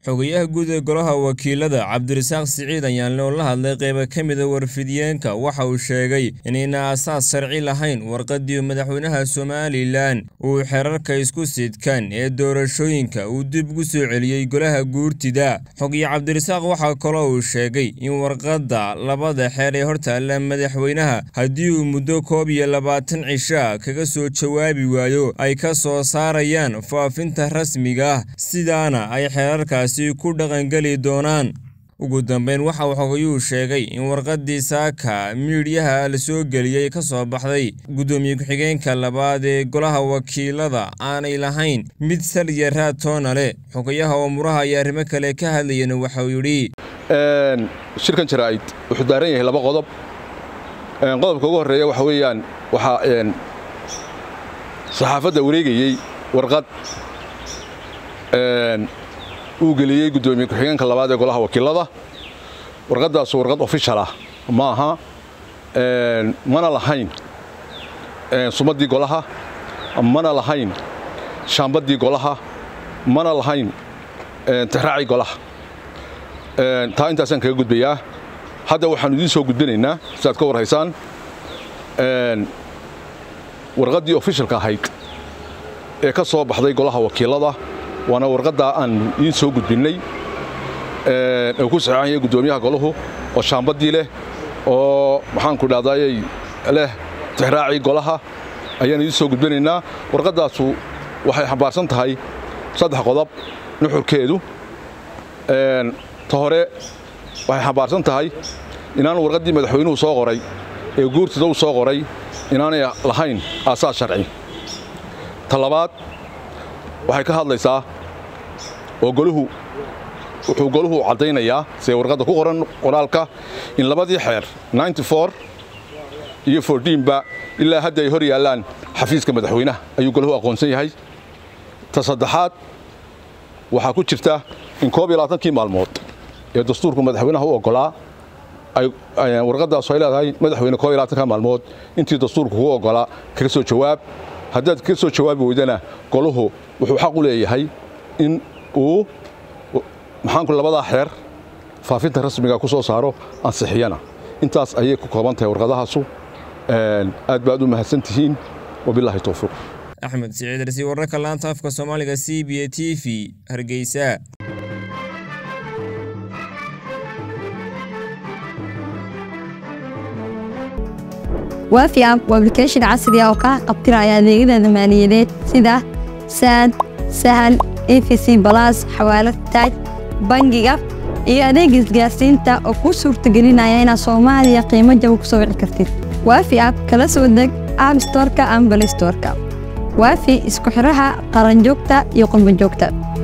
xogayaha guud ee golaha wakiilada cabdirasaaq siciid ayaanle oo la hadlay qayba ka mida warfidiyeenka waxa uu sheegay inayna asaas sharci lahayn warqaddii madaxweynaha somalilan uu xerarka isku sidkan ee doorashooyinka uu dib ugu soo celiyey golaha guurtida xogaye cabdirasaaq waxaa kaloo uu sheegay in warqadda labada xeer ee hortaalla madaxweynaha haddii uu muddo koob iyo labaatan cisha kaga soo jawaabi waayo ay ka soo saarayaan faafinta rasmiga ah sidaana ay xeerarkaasi ku dhaqangeli doonaan ugu dambeyn waxa uu xogayuu sheegay in warqaddii saaka miidhyaha la soo geliyey ka soo baxday guddoomiye ku-xigeenka labaad ee golaha wakiilada aanay lahayn mid sal iyo raad toona leh xogayaha oo muraha iyo arrimo kale ka hadlayana waxauu yidhi shirkan jaraa'id wuxuu daaran yahay laba qodob qodobka ugu horreeya waxa weeyaan waxaa saxaafadda wareegayey warqad uu geliyey guddoomiye ku-xigeenka labaad ee golaha wakiilada warqaddaasu warqad ofishal ah ma aha mana lahayn sumaddii golaha mana lahayn shaambaddii golaha mana lahayn tixraacii golaha taa intaasaan kaga gudbayaa hadda waxaanu idiin soo gudbinaynaa si aad ka war haysaan warqaddii ofishalka ahayd ee ka soo baxday golaha wakiilada waana warqaddaa aan idiin soo gudbinnay uu ku saxeexan yahay guddoomiyaha golahu oo shaambaddii leh oo maxaanku dhahdaayey leh tixraacii golaha ayaan idiin soo gudbinaynaa warqaddaasu waxay xambaarsan tahay saddex qodob nuxurkeedu ta hore waxay xambaarsan tahay inaan warqaddii madaxweynuhu soo qoray ee guurtida u soo qoray inaanay lahayn aasaas sharci ta labaad waxay ka hadlaysaa oo goluhu wuxuu goluhu caddaynayaa see warqadda ku qoran qoraalka in labadii xeer iyo ba ilaa hadda ay hor yaallaan xafiiska madaxweynaha ayuu goluhu aqoonsan yahay ta saddexaad waxaa ku jirta in koob iyo labaatankii maalmood ee dastuurku madaxweynaha u oggolaa warqaddaasu ay leedahay madaxweyne koob iyo labaatanka maalmood intii dastuurku kuu oggolaa kaga soo jawaab haddaad kaga soo jawaabi weydana goluhu wuxuu xaq u leeyahay in uu maxaanku labadaa xeer faafinta rasmiga ku soo saaro ansixiyana intaas ayay ku kooban tahay warqadahaasu aad baad u mahadsan tihiin wabilaahi towfiiq axmed siciid rasi wararka laanta afka soomaaliga c b a t v hargeysa waafi app waa ablication casri ah oo kaa qabtiraya adeegyada maaliyadeed sida saad sahal efc balas xawaalad taaj bangiga iyo adeega isgaarsiinta oo kuu suurtagelinaya inaad soomaaliya qiimo jaba ku soo wici kartid waafi app kala soo deg app storka ama balistorka waafi isku xidhaha qaranjoogta iyo qurbanjoogta